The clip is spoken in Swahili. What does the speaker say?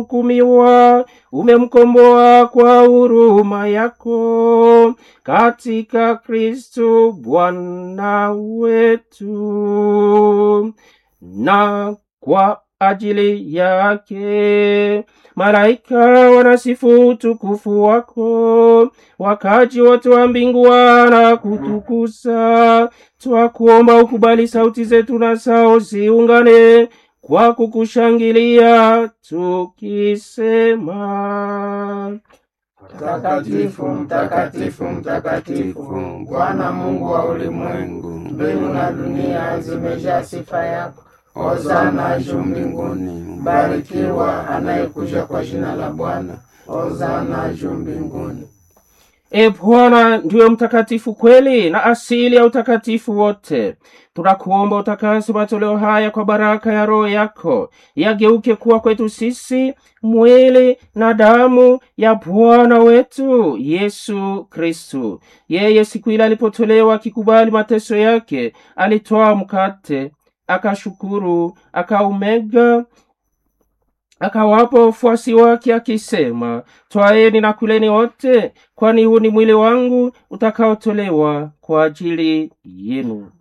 hukumiwa, umemkomboa kwa huruma yako katika Kristo Bwana wetu, na kwa ajili yake malaika wanasifu utukufu wako, wakaji wote wa mbingu wanakutukuza. Twakuomba ukubali sauti zetu na sao ziungane kwa kukushangilia tukisema: Mtakatifu, mtakatifu, mtakatifu, Bwana Mungu wa ulimwengu, mbingu na dunia zimejaa sifa yako. Hosana juu mbinguni, mbarikiwa anayekuja kwa jina la Bwana. Hosana juu mbinguni. E Bwana ndiyo mtakatifu kweli na asili ya utakatifu wote. Tunakuomba utakase matoleo haya kwa baraka ya Roho yako, yageuke kuwa kwetu sisi mwili na damu ya Bwana wetu Yesu Kristu. Yeye siku ile alipotolewa akikubali mateso yake, alitwaa mkate, akashukuru, akaumega akawapa wafuasi wake akisema, twaeni na kuleni wote, kwani huu ni mwili wangu utakaotolewa kwa ajili yenu.